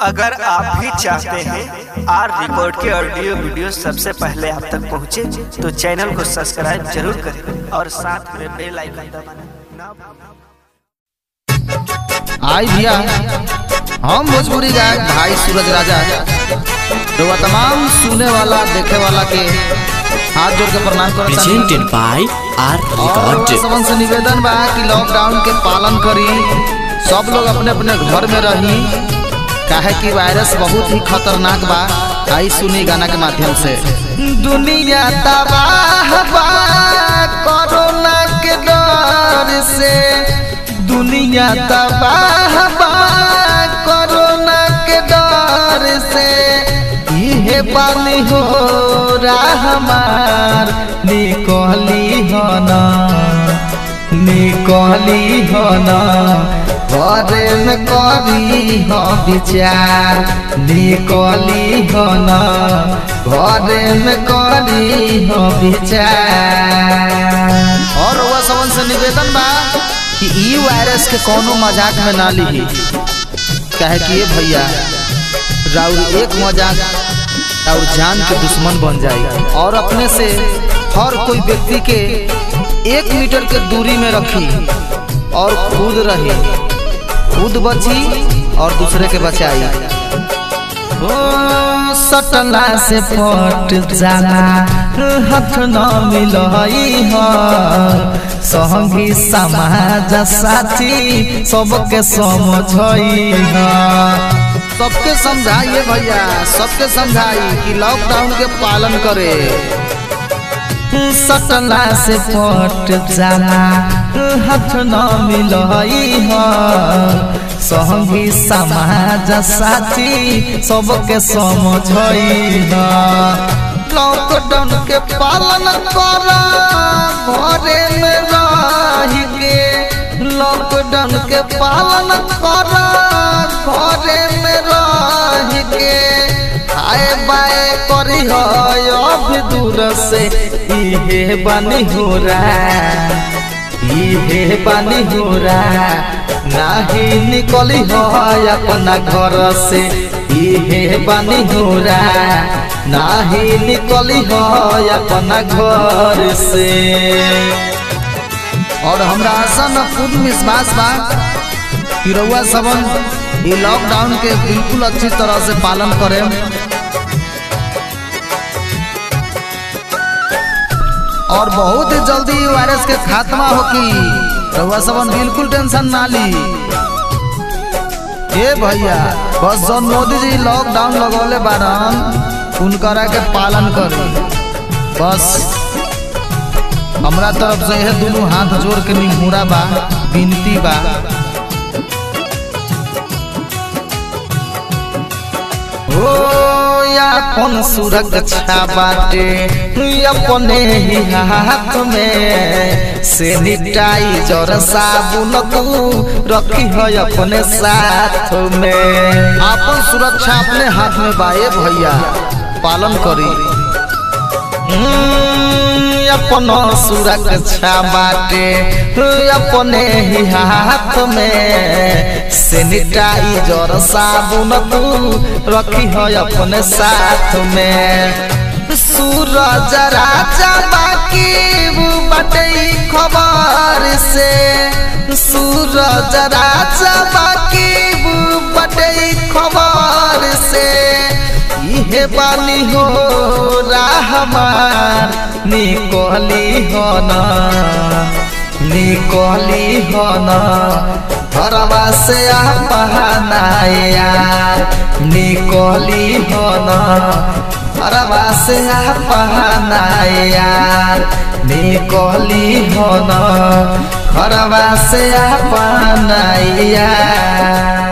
अगर आप भी चाहते हैं आर रिकॉर्ड के ऑडियो वीडियो सबसे पहले आप तक पहुंचे, तो चैनल को सब्सक्राइब जरूर करें और साथ में बेल आइकन दबाना ना भूलें। आई भैया हम भोजपुरी गायक भाई सूरज राजा तो वह तमाम सुने वाला देखे वाला के हाथ जोड़ के प्रणाम करता presented by R और Record. सबन से निवेदन बा कि लॉकडाउन के पालन करी सब लोग अपने अपने घर में रही काहे कि वायरस बहुत ही खतरनाक बा आई सुनी गाना के माध्यम से दुनिया तबाह बा कोरोना के डर से दुनिया तबाह बा कोरोना के डर से इहे पानी हो रहा हमार निकली हो ना निकली हो ना घरे में करी हो विचार निकली हो ना घरे में करी हो विचार और वह सबन से निवेदन बा कि ई वायरस के कोनो मजाक में ना ली काहे कि ये भैया राउर एक मजाक और जान के दुश्मन बन जाए और अपने से हर कोई व्यक्ति के एक मीटर के दूरी में रखी और खुद रही खुद बची और दूसरे के बचाई ओ सटला से फट जाला हाथ न मिलई ह संगी समाज साथी सबके समझई ह सबके समझाइए भैया सबके समझाई कि लॉकडाउन के पालन करे सटला से फट जाला हाथ न मिलई ह संगी समाज साथी सबके समझई ह लॉकडाउन के पालन कर घरे में रह के लॉकडाउन के पालन कर घरे में रह के आए बाए करी अभी दूर से इहे बानी हो रहा इहे बानी हो रहा नाही निकली हो अपना घर से इहे बानी हो रहा नाही निकली हो अपना घर से और हमरा आशा न पूर्ण विश्वास बा कि रउआ सबन ये लॉकडाउन के बिल्कुल अच्छी तरह से पालन करें और बहुत ही जल्दी ई वायरस के खात्मा होकी रउआ सबन बिल्कुल टेंशन ना ली ए भैया बस जौन मोदी जी लॉकडाउन लगौले बारन उनकरा के पालन करी बस हमरा तरफ से यह दोनों हाथ जोड़ के निमुरा बा विनती बा ओ अपन सुरक्षा बाटे अपने ही हाथ में सैनिटाइजर साबुन तू रखी है अपने साथ में अपन सुरक्षा अपने हाथ में बाए भैया पालन करी अपन सुरक्षा बाटे अपने ही हाथ में सैनिटाइजर साबुन तू रखी है अपने साथ में सूरज राजा बाकी बटे खबर से सूरज राजा बाकी बटे खबर से इहे बानी हो रहमान निकली हो ना निकली हो ना घरवा से अपनाया निकली हो ना घरवा से अपनाया निकली हो ना घरवा से अपनाया